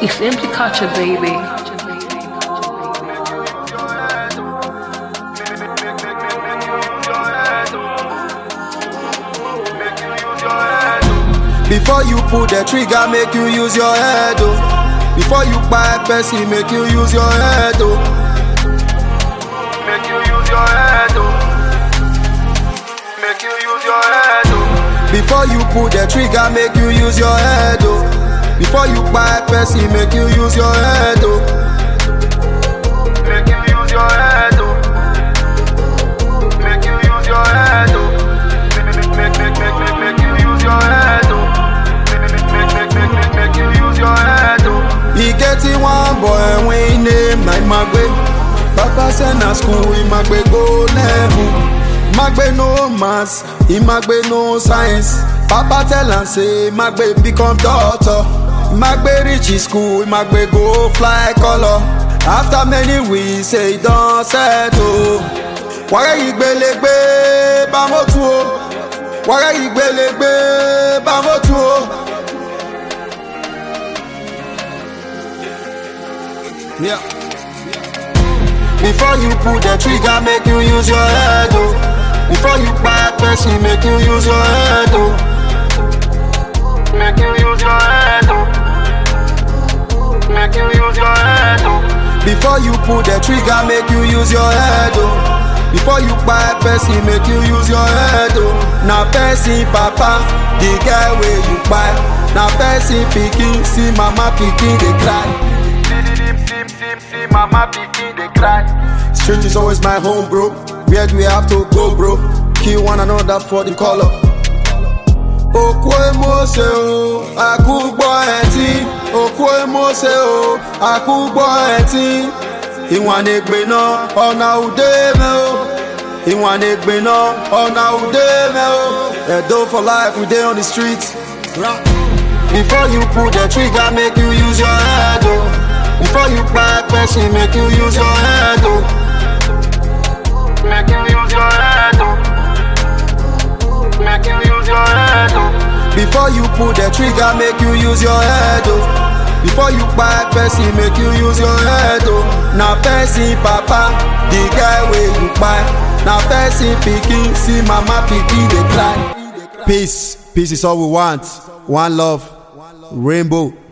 It's empty culture, baby. Before you pull the trigger, make you use your head, oh. Before you buy person, make you use your head, oh. Make you use your head, oh. Make you use your head, oh. Before you pull the trigger, make you use your head, oh. Before you buy person, make you use your head, oh. Make you use your head, oh. Make you use your head, oh. Make, make, make, make, make, make, make you use your head, oh. Make, make, make, make, make, make, make you use your head, oh. He getting one boy when name na Imagbe. Papa send na school, Imagbe go level. Imagbe no maths, Imagbe no science. Papa tell am say Imagbe become doctor. Imagbe reach his school, Imagbe go fly color. After many weeks, say he don settle. Wàrẹ́ ìgbélégbé bámọ́tú o. Wàrẹ́ ìgbélégbé bámọ́tú o. Yeah. Before you pull the trigger, make you use your head, oh. Before you buy person, make you use your head, oh. Make you use your head, oh. Make you use your head, oh. Before you pull the trigger, make you use your head, oh. Before you buy person, make you use your head, oh. Now person, papa, the guy where you buy. Now person picking, see mama picking, they cry. See, see, see, mama picking, they cry. Street is always my home, bro. Where do we have to go, bro? Kill one another for the color. Òkú èmọ̀ọ́sẹ̀ o, àkúgbọ́ ẹtí. Òkú èmọ̀ọ́sẹ̀ o, àkúgbọ́ ẹtí. Ìwọ̀n ègbè náà, ọ̀nà òde mẹ́ o. Ìwọ̀n ègbè náà, ọ̀nà òde mẹ́ o. Ẹ̀dọ́ for life, we dey on the street. Before you pull the trigger, make you use your head, oh. Before you buy person, make you use your head, oh. Make you use your head, oh. Make you use your head, oh. Before you pull the trigger, make you use your head, oh. Before you buy person, make you use your head, oh. Now person, papa, the guy where you buy. Now person picking, see mama picking, they cry. Peace, peace is all we want. One love, rainbow.